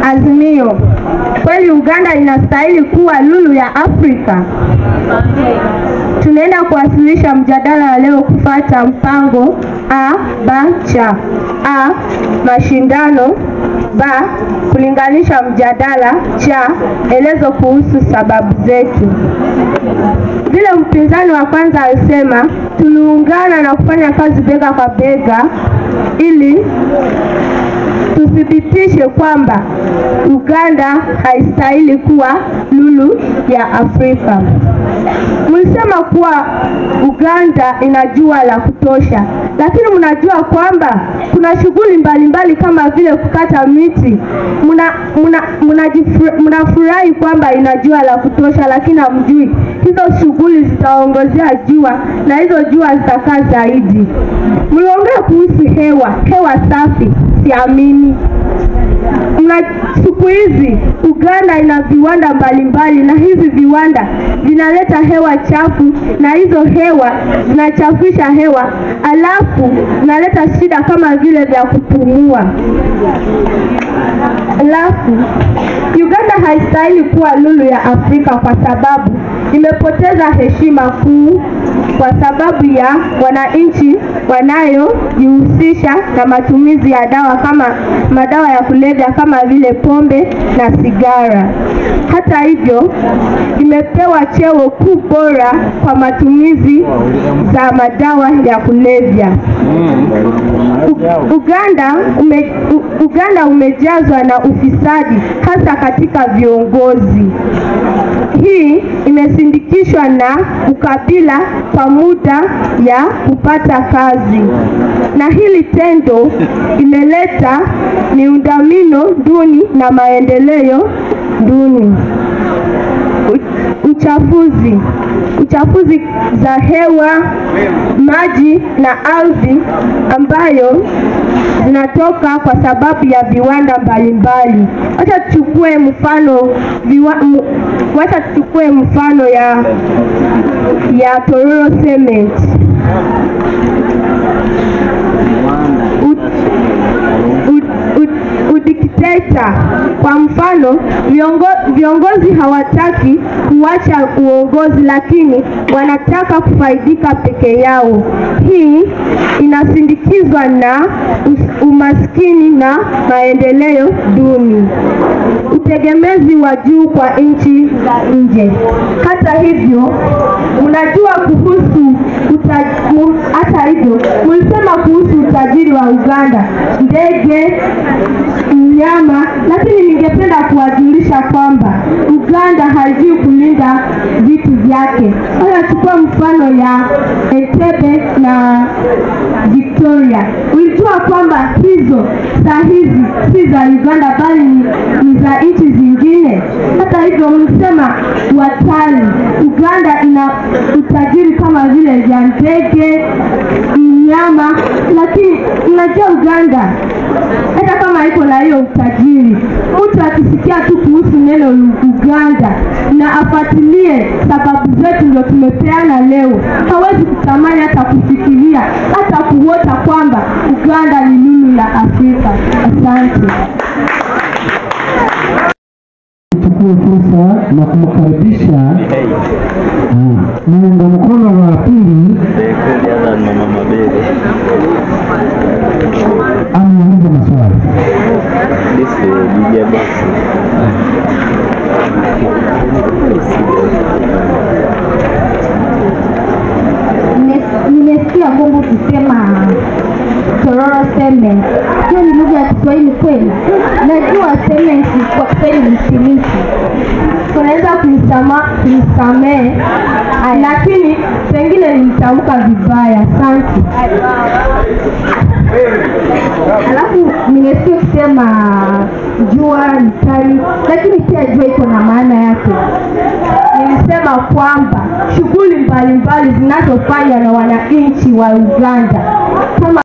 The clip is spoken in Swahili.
Azimio, kweli Uganda inastahili kuwa lulu ya Afrika? Tunaenda kuwasilisha mjadala wa leo kufata mpango A B C. A. Mashindano. B. Kulinganisha mjadala. C. Elezo kuhusu sababu zetu. Vile mpinzani wa kwanza alisema, tuliungana na kufanya kazi bega kwa bega ili tuthibitishe kwamba Uganda haistahili kuwa lulu ya Afrika. Mlisema kuwa Uganda ina jua la kutosha, lakini mnajua kwamba kuna shughuli mbalimbali kama vile kukata miti. Mnafurahi kwamba ina jua la kutosha, lakini hamjui hizo shughuli zitaongezea jua na hizo jua zitakaa zaidi. Mliongea kuhusu hewa, hewa safi, siamini mna siku hizi Uganda ina viwanda mbalimbali na hizi viwanda vinaleta hewa chafu na hizo hewa zinachafisha hewa, alafu zinaleta shida kama vile vya kupumua. Alafu Uganda haistahili kuwa lulu ya Afrika kwa sababu imepoteza heshima kuu kwa sababu ya wananchi wanayojihusisha na matumizi ya dawa kama madawa ya kulevya kama vile pombe na sigara. Hata hivyo, imepewa cheo kuu bora kwa matumizi za madawa ya kulevya. U Uganda ume, U Uganda umejazwa na ufisadi hasa katika viongozi. Hii imesindikishwa na ukabila kwa muda ya kupata kazi, na hili tendo imeleta miundombinu duni na maendeleo duni. Uchafuzi, uchafuzi za hewa, maji na ardhi ambayo zinatoka kwa sababu ya viwanda mbalimbali. Wacha tuchukue mfano viwa, m, wacha tuchukue mfano ya ya Tororo Cement. Udikteta kwa mfano, viongo, viongozi hawataki kuacha uongozi, lakini wanataka kufaidika peke yao. Hii inasindikizwa na umaskini na maendeleo duni, utegemezi wa juu kwa nchi za nje. Hata hivyo, mnajua kuhusu hata hivyo, mlisema kuhusu utajiri wa Uganda, ndege mnyama, lakini ningependa kuwajulisha kwamba Uganda haijui kulinda vitu vyake. Sasa chukua mfano ya Entebbe na Victoria. Ulijua kwamba hizo saa hizi si za Uganda bali ni, ni za nchi zingine. Hata hivyo, mlisema watalii, Uganda ina utajiri kama vile vya ndege, mnyama, lakini unajua Uganda hata kama iko na hiyo utajiri, mtu akisikia tu kuhusu neno Uganda na afuatilie sababu zetu ndio tumepeana leo, hawezi kutamani hata kufikiria hata kuota kwamba Uganda ni lulu la Afrika. Asante. Chukue fursa na kumkaribisha muunga mkono wa pili ameuliza maswali. Nimesikia Mungu ukisema Tororo Cement. Hiyo ni lugha ya Kiswahili kweli? Najua cement kwa Kiswahili ni simiti. Unaweza kunisamehe, lakini pengine nilitamka vibaya. Asante. Alafu nimesikia ukisema jua ni kali, lakini pia jua iko na maana yake. Nilisema kwamba shughuli mbalimbali zinazofanywa na wananchi wa Uganda kama